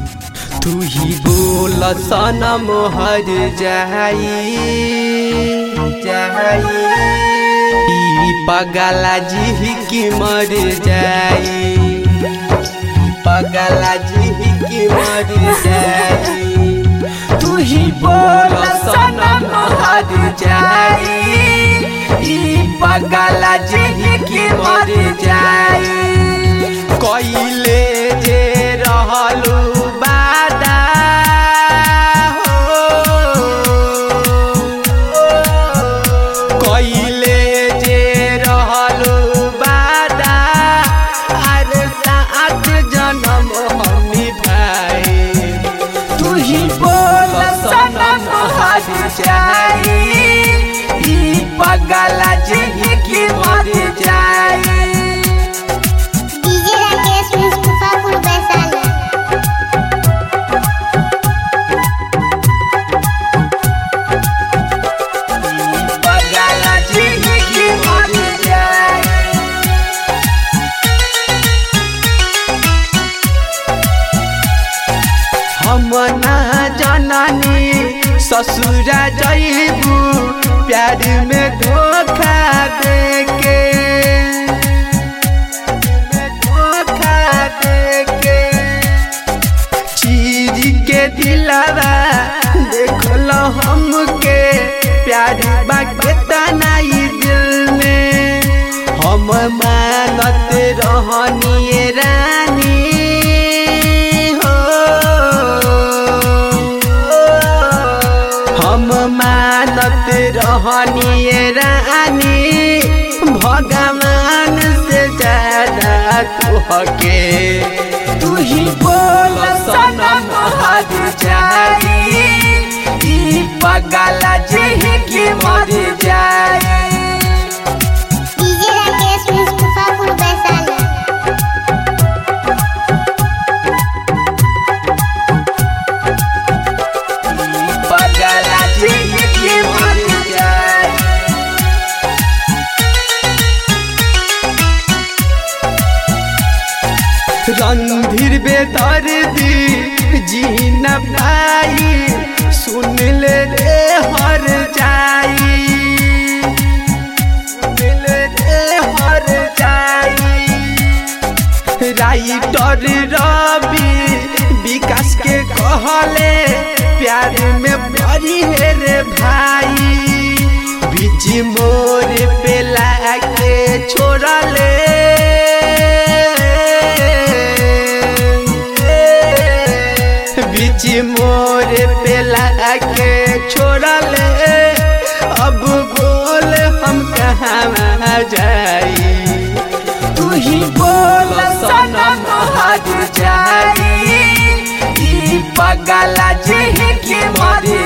तू ही बोल सनम हर जाई जाई ई पगला जी की मर जाई पगला जी की मर जाई तू ही बोल सनम हर जाई ई पगला जी की मर जाई कइले जे रहलू बादा हो कइले जे रहलू बादा अरे सात जन्म हम निभाए तू ही बोल सनम हर जाई ई पगला जी की मर जाई डीजे राकेश मुस्तफापुर वैशाली पगला जी की मर जाई हम ना जननी ससुरा जइबू प्यार में धोखा देके धोखा देके चीर के दिलावा देखल हमके प्यार बा केतना ई दिल में हम मानत रहनी रानी हो हम मानत रहनी रानी भगवान से ज्यादा तुहके तू ही बोल सनम हर जाई ई पगला जी की मर जाई डीजे राकेश मुस्तफापुर वैशाली पगला जी की मर जाई रणधीर बेदर्दी जी न पाई सुन ले रे हर जाई सुन ले रे हर जाई राइटर रवि विकास के कहले प्यार में बड़ी है रे भाई बीच मोर पे लाके छोड़ले बीच मोर पे लाके छोड़ले अब बोल हम कहाँ जाई तू ही बोल सनम हर जाई ई पगला जी की मर